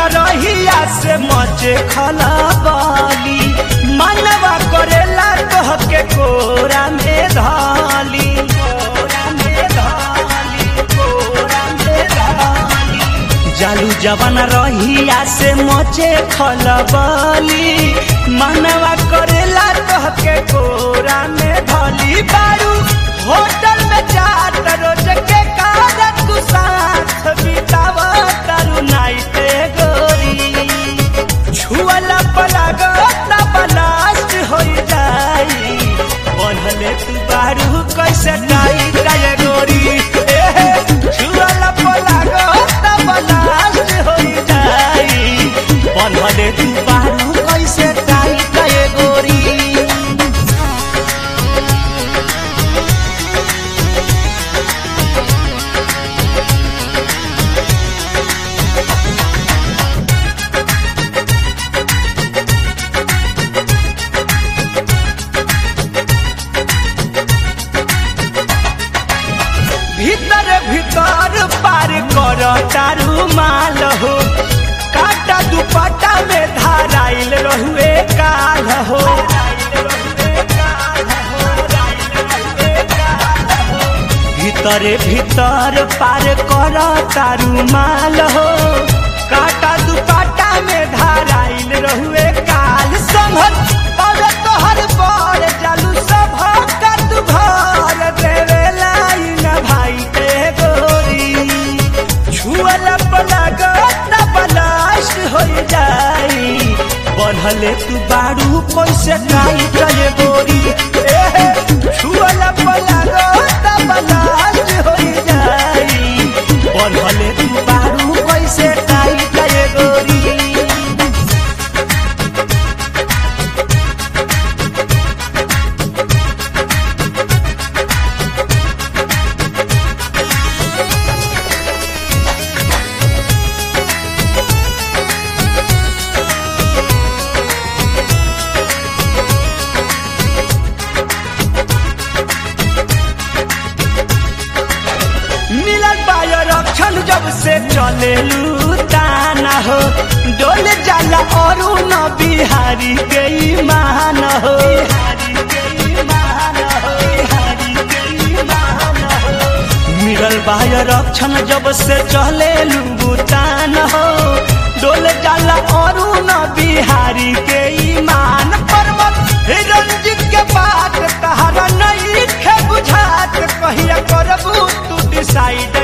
रहिया से मचे खलबली मनवा करेला कह के कोरा में धाली कोरा में धाली कोरा में धाली जालू जवन रहिया से मचे खलबली मनवा करेला कह के कोरा में धली बारू होटल में जात रोज के कारण तू साथ बिताव तारू नाइट गोरी छुअला पलागत ना बलास्ट हो जाई बनले तू बारू कैसे नाई जाए गोरी ए छुअला पलागत ना बलास्ट हो जाई बनले तू बारू कैसे नाई जाए गोरी भीतर भीतर पार कर तारू माल हो काटा दुपट्टा में धाराइल रहुए काल हो भीतरे भीतर पार कर तारू माल हो काटा दुपट्टा में धाराइल रहुए काल संभल और तोहर बड़ जालू सब का तू भर देवे लाइन भाई के गोरी छुअल पलागत ना बलास्ट हो जाई बढ़ले तू बारू कैसे काई करे गोरी ए, छुअल पलागत ना बलास्ट हो जाई बढ़ले तू बारू कैसे काई करे गोरी मिलल बायो रक्षण जब से चले ताना हो डोले जाला और न बिहारी गई मान हो मिलल बायो रक्षण जब से चले तान हो डोले जाला और न बिहारी के ईमान पर्वत रंजित के बात तहरा नहीं खे बुझात कहिया करबू तू डिसाइड